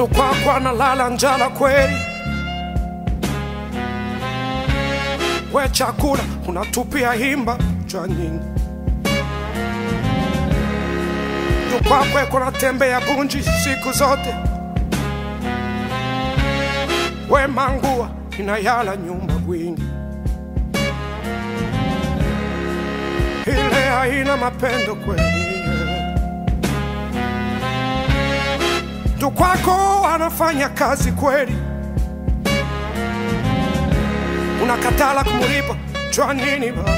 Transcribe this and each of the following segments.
ndo kwako analala njala kweli. We chakula unatupia himba cha nyingi, ndo kwako eko natembea bunji siku zote. We mangua inayala nyumba bwingi, ile haina mapendo kweli. Ndo kwako anafanya kazi kweli, unakatala kumulipa chwa nini baba?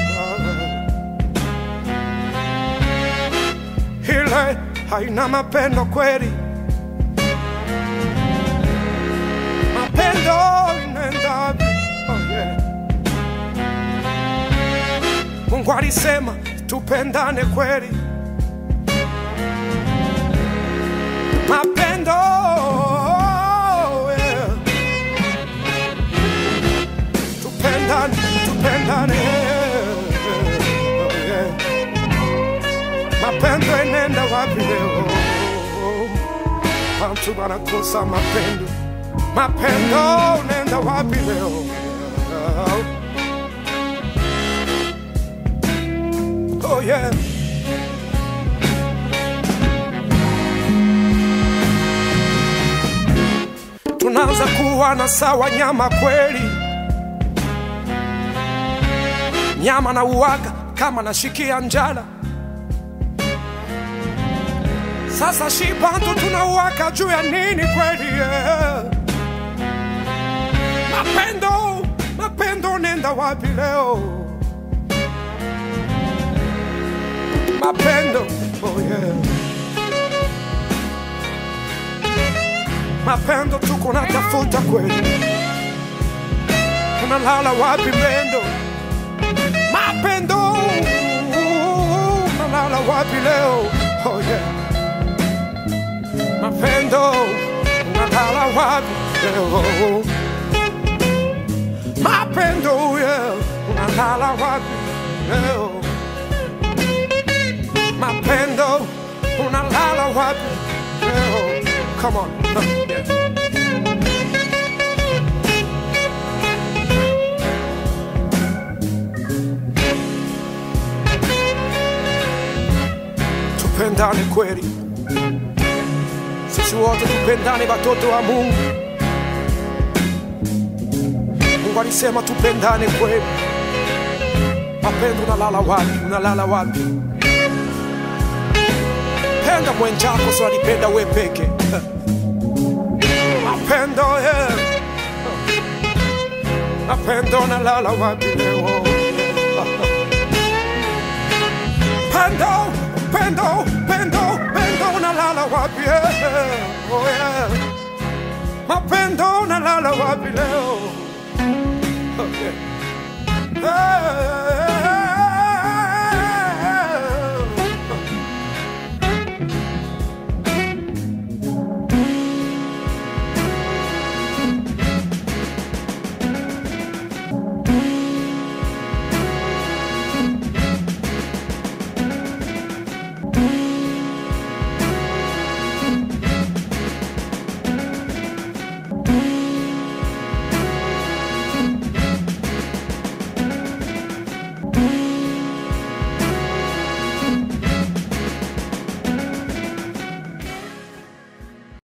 Ile haina mapendo kweli, mapendo inaenda wapi? Oh, yeah. Mungu alisema tupendane kweli, mapendo yeah. tupendane, tupendane oh, yeah. mapendo inaenda wapi leo? Watu wanakosa mapendo, mapendo unaenda wapi leo? Oh yeah. Tunaanza kuwa na sawa nyama kweli, nyama na uwaga kama nashikia njala. Sasa shibantu tunauwaka juu ya nini kweli? Yeah. Mapendo, mapendo nenda wapi leo? Mapendo, oh yeah. Mapendo tuko natafuta kweli, unalala wapi pendo? Mapendo, unalala wapi leo? Oh yeah. Mapendo, unalala wapi leo? Mapendo, yeah, unalala wapi leo? Mapendo, unalala wapi leo? Come on. huh, yeah. Tupendane kweli, sisi wote tupendane, watoto wa Mungu. Mungu alisema tupendane kweli. Mapendo, unalala wapi? Unalala wapi? Penda mwenzako, sio alipenda we peke. Mapendo, yeah. Mapendo, unalala wapi leo? Pendo, pendo, pendo, pendo, unalala wapi? Yeah. Oh, yeah. Mapendo, unalala wapi leo?